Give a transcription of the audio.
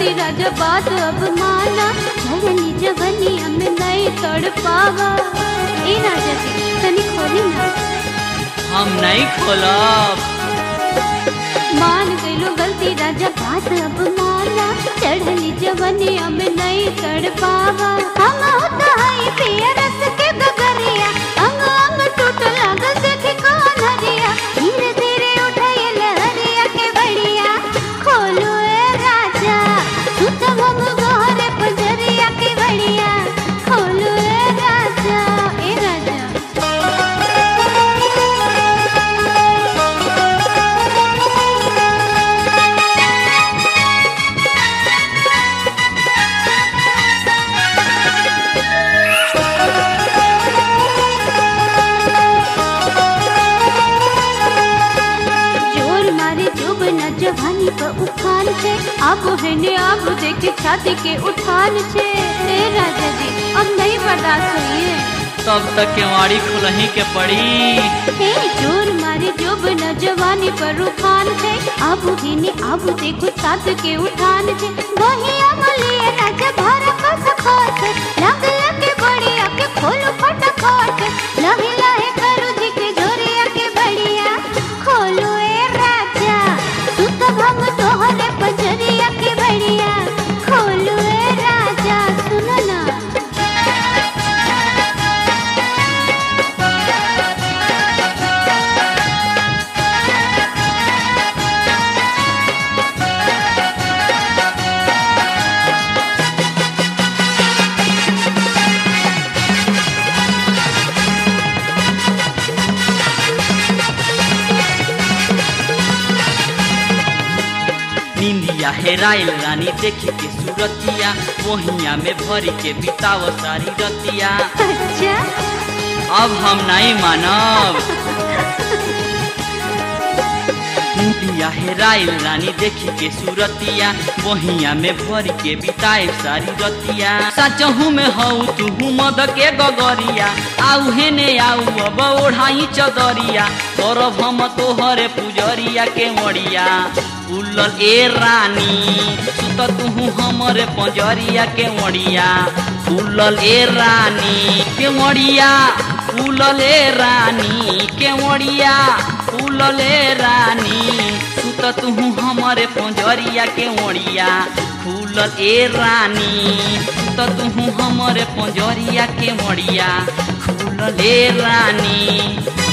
गलती राजा बात अब माना झरनी जवनी हमें नहीं तड़ पावा ए राजा जी तनी खोली ना हम नहीं खोलब मान गइलो गलती राजा बात अब माना चढ़ली जवनी हमें नहीं तड़ पावा हम होता है पिया रस के गगरिया अंग अंग टूट लागल देखे कौन हरिया धीरे धीरे उठाए लहरिया के बढ़िया खोलो ए राजा सुतम हम गोरे पजरिया के बढ़िया खोलो ए राजा ए राजा जोर मारे जोब न जवानी पर उफान छे अब है ने अब देखे छाती के उठान छे ए राजा जी अब नहीं बर्दाश्त होइए तब तक केवाड़ी खुलही के पड़ी हे जोर मारे जोब न जवानी पर उफान छे अब है ने अब देखो छाती के उठान छे वही अमलिए न जभर कस खोट लग लग बढ़िया के खोलो फटाफट लहे लहे करू जी के जोरिया के बढ़िया खोलो ए राजा सुत भम तोहरे पजरिया के बढ़िया खोलो ए राजा सुनो ना निंदिया हेराइल रानी देखी के सूरतिया वहिया में भरी के बिताव सारी रतिया अच्छा अब हम नहीं मानब निंदिया हेराइल रानी देखी के सूरतिया वहिया में भरी के बिताए सारी रतिया सचहू में हऊ तू मद के गगरिया आऊ हेने आऊ अब ओढ़ाई चदरिया करब हम तोहरे पुजरिया के मड़िया उलल ए रानी सुत तुहू हमरे पंजरिया के मड़िया उलल ए रानी के मड़िया उलल ए रानी के मड़िया उलल ए रानी सुत तुहू हमरे पंजरिया के मड़िया खुलल ए रानी सुत तुहू हमरे पंजरिया के मड़िया खुलल ए रानी